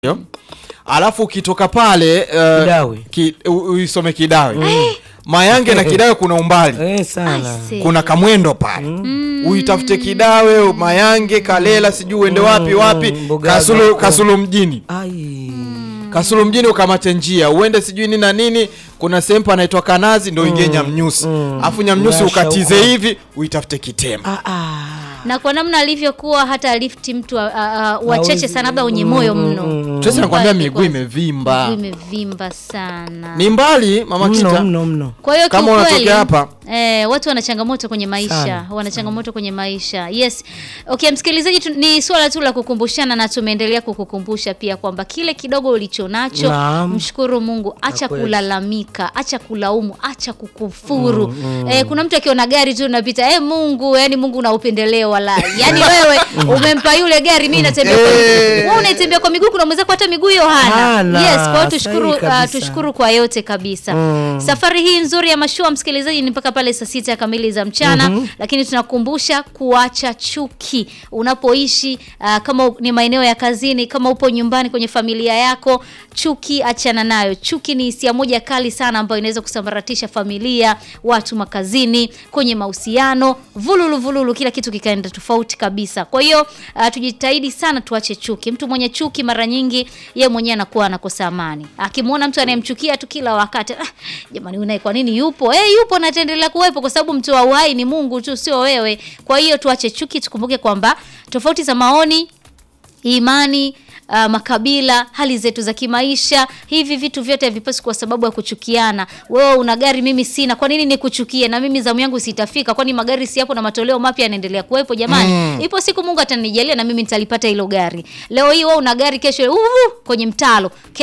Yo. Alafu ukitoka pale uh, Kidawe. ki, u- uisome Kidawe Mayange na Kidawe kuna umbali Eh, sana. Aise. kuna kamwendo pale uitafute Kidawe Mayange Kalela sijui uende wapi wapi Mbugaga Kasulu, huko. Kasulu mjini Ai. Kasulu mjini ukamate njia uende sijui nini na nini kuna sehemu panaitwa Kanazi ndo ingie Nyamnyusi afu Nyamnyusi Nyasha ukatize huko. hivi uitafute Kitema Ah, ah. na kwa namna alivyokuwa hata lifti mtu a- a- a- wachache Hawezi- sana labda wenye moyo mno sasa nakwambia Mbali miguu kwanza. imevimba Miguu imevimba sana ni mbali mama Mno Kita mno mno. kwa hiyo Kama kiukweli, unatokea hapa. eh, watu wana changamoto kwenye maisha Sana, wana changamoto kwenye maisha yes okay msikilizaji tu, ni swala tu la kukumbushana na tumeendelea kukukumbusha pia kwamba kile kidogo ulicho nacho Naam. mshukuru mungu acha kweli. kulalamika acha kulaumu acha kukufuru eh, kuna mtu akiona gari tu unapita eh, mungu yani mungu una upendeleo wala yani wewe umempa yule gari mi natembea kwa miguu wewe unaitembea kwa miguu kuna mwenzako hata miguu hiyo hana Hana, yes kwa hiyo tushukuru sahihi uh, kabisa. tushukuru kwa yote kabisa safari hii nzuri ya mashua msikilizaji ni mpaka pale saa sita kamili za mchana lakini tunakumbusha kuacha chuki unapoishi uh, kama ni maeneo ya kazini kama upo nyumbani kwenye familia yako chuki achana nayo chuki ni hisia moja kali sana ambayo inaweza kusambaratisha familia watu makazini kwenye mahusiano vululu vululu kila kitu kikaenda tofauti kabisa kwa hiyo uh, tujitahidi sana tuache chuki mtu mwenye chuki mara nyingi ye mwenyewe anakuwa anakosa amani akimwona mtu anayemchukia tu kila wakati ah, jamani unaye kwa nini yupo eh yupo na ataendelea kuwepo kwa sababu mtu wa uhai ni mungu tu sio wewe kwa hiyo tuache chuki tukumbuke kwamba tofauti za maoni imani Uh, makabila hali zetu za kimaisha hivi vitu vyote havipasi kwa sababu ya kuchukiana wewe una gari mimi sina kwa nini nikuchukie na mimi zamu yangu sitafika kwani magari si yapo na matoleo mapya yanaendelea kuwepo jamani ipo siku mungu atanijalia na mimi nitalipata hilo gari leo hii wewe una gari kesho uh, kwenye mtalo